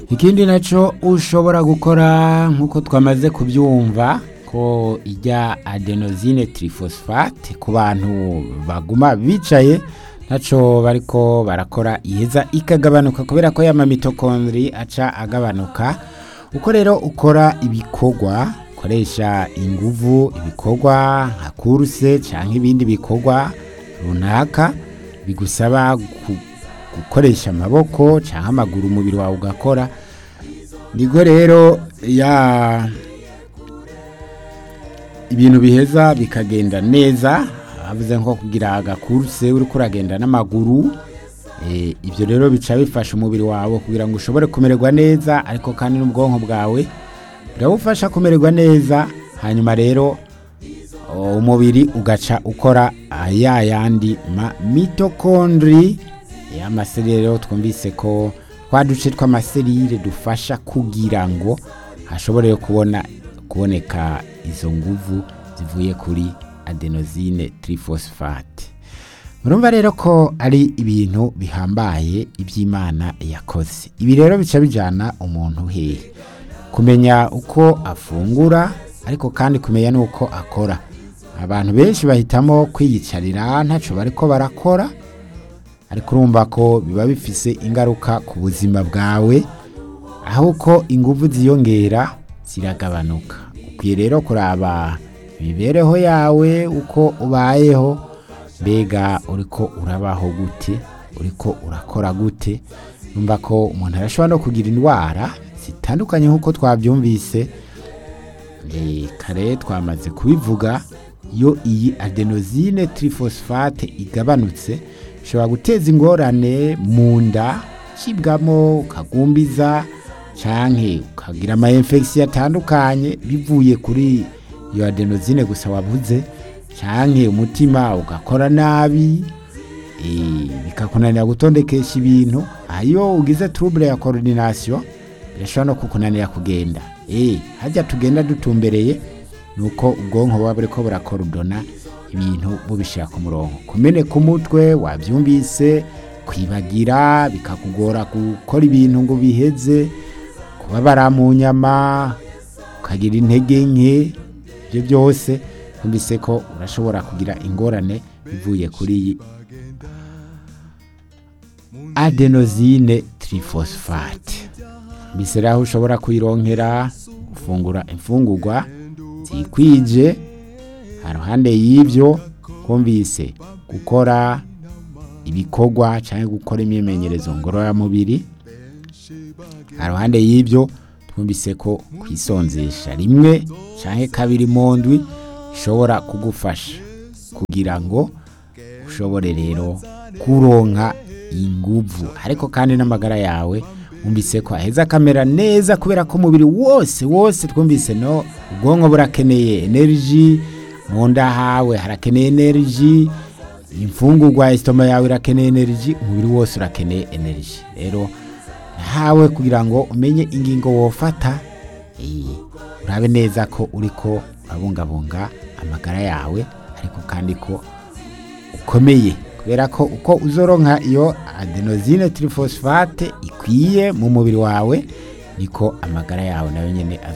ikindi nacyo ushobora gukora nk'uko twamaze kubyumva ko ijya adenosine trifosfate ku bantu baguma bicaye nacyo bariko barakora iheza ikagabanuka kubera ko yama mitokondri aca agabanuka uko rero ukora ibikorwa ukoresha inguvu ibikorwa nka kuruse cyangwa ibindi bikorwa runaka bigusaba gu- gukoresha amaboko cyangwa amaguru umubiri wawe ugakora nibwo rero ya ibintu biheza bikagenda neza havuze nko kugira agakuruse uri kuragenda n'amaguru Eh, ibyo rero bica bifasha umubiri wawe kugira ngo ushobore kumererwa neza ariko kandi n'ubwonko bwawe birabufasha kumererwa neza hanyuma rero o, umubiri ugaca ukora ah, ya yandi ma mitokondri y'amaserire rero twumvise ko twa duce tw'amaserire dufasha kugira ngo hashobore kubona kuboneka izo nguvu zivuye kuri adenosine trifosfate murumva rero ko ari ibintu bihambaye iby'imana yakoze ibi rero bica bijyana umuntu hehe kumenya uko afungura ariko kandi kumenya n'uko akora abantu benshi bahitamo kwiyicarira ntacyo bariko barakora ariko urumva ko biba bifise ingaruka ku buzima bwawe aho uko ingufu ziyongera ziragabanuka ukwiye rero kuraba imibereho yawe uko ubayeho mbega uriko urabaho gute uriko urakora gute numva ko umuntu arashobora no kugira indwara zitandukanye nk'uko twabyumvise Eh, kare twamaze kubivuga iyo iyi adenosine trifosfate igabanutse ishobora guteza ingorane mu nda cibwamo ukagumbiza canke ukagira ama infection atandukanye bivuye kuri iyo adenosine gusa wavuze canke umutima ugakora nabi eh, bikakunanira gutondekesha ibintu ayo ugize trouble ya coordination birashobora no kukunanira kugenda eh hajya tugenda dutumbereye nuko ubwonko buba buriko burakorodona ibintu bubishira ku murongo kumeneka umutwe wabyumvise kwibagira bikakugora gukora ibintu ngo biheze kubabara mu nyama ukagira intege nke ibyo byose numvise ko urashobora kugira ingorane bivuye kuri iyi adenosine trifosfate mbese rero aho ushobora kuyironkera gufungura imfungurwa zikwije haruhande y'ibyo kumvise gukora ibikorwa cyangwa gukora imyimenyerezo ngororamubiri haruhande y'ibyo twumvise ko kwisonzesha rimwe cyangwa kabiri mu ndwi ishobora kugufasha kugira ngo ushobore rero kuronka inguvu ariko kandi n'amagara yawe wumvise ko aheza akamera neza kubera ko umubiri wose wose twumvise no ubwonko burakeneye energy mu nda hawe harakeneye energy imfungurwa isitoma yawe irakeneye energy umubiri wose urakeneye energy rero nahawe kugira ngo umenye ingingo wofata eh, urabe neza ko uriko urabungabunga amagara yawe ariko kandi ko ukomeye kubera ko uko uzoronka iyo adenosine trifosfate ikwiye mu mubiri wawe niko amagara yawe nayo nyene azo